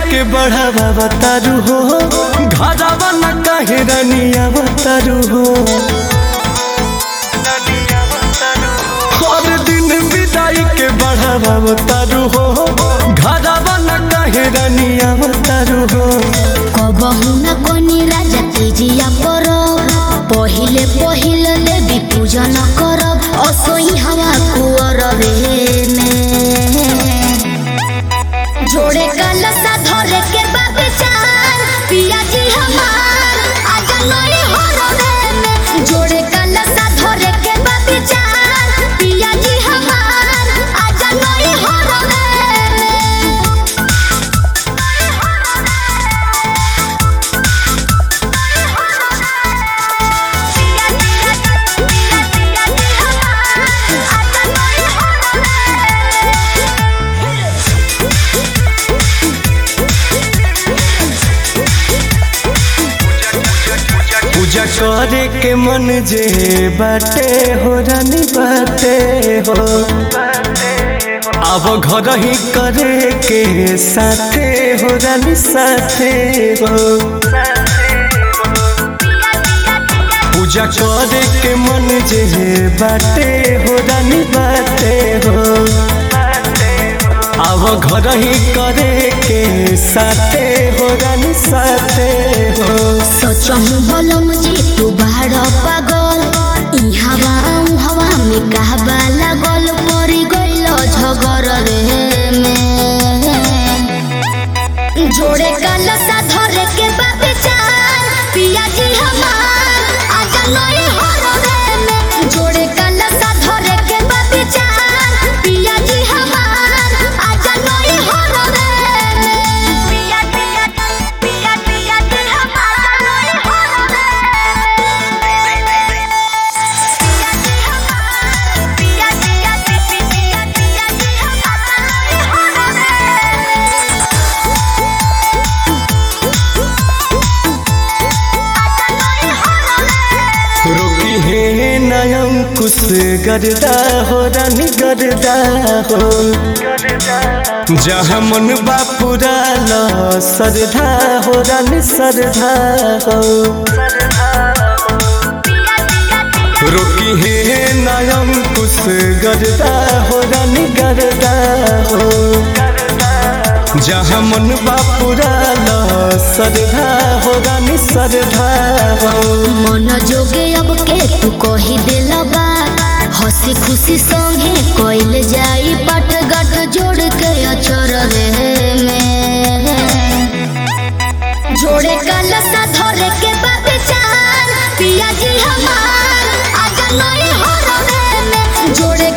के बढ़ावा बतारू हो घरवा न कहे रनिया बतारू हो हर दिन विदाई के बढ़ावा बतारू हो घरवा न कहे रनिया बतारू हो कबहू न कोनी राजा तेजिया करब पहिले पहिले देवी पूजन करब असोई हवा कुअर में जोड़े कलसा धरे के बाबे चार पिया जी हमार आजा नई हरवे में जोड़े कलसा धरे के बाबे चार पिया जी हमार आजा नई हरवे में पूजा करे के मन जे बाटे हो रानी बाटे हो अब घर ही करे के साथे हो रानी साथे हो पूजा करे के मन जे बाटे हो रानी बाटे हो अब घर ही करे के साथे हो रानी साथे हो सोचहु बलम जी तू बाहर पागल ई हवा ऊ हवा में कहबा लागल पड़ी गइल झगर रे में जोड़े कलसा धरे के बाबे चार पिया जी हमार आजा नई हरवे में जोड़े कलसा धरे के बाबे चार पिया जी हमार आजा नई हरवे में पिया पिया पिया पिया जी हमार नई हरवे पिया जी हमार पिया पिया पिया पिया जी हमार नई रोकी है नयम कुछ गरदा हो रानी गरदा हो जहाँ मन बापुरा ला सरधा हो रानी सरधा हो रोकी है नयम कुछ गरदा हो रानी गरदा हो जहाँ मन बापुरा ला सरधा हो रानी सरधा हो मन जोगे अब के तू कही दिल बात हंसी खुशी संगे कोइल जाई पट गट जोड़ के अचर रे में जोड़े कलसा धरे के बाबे चार पिया जी हमार आजा नई हरवे में जोड़े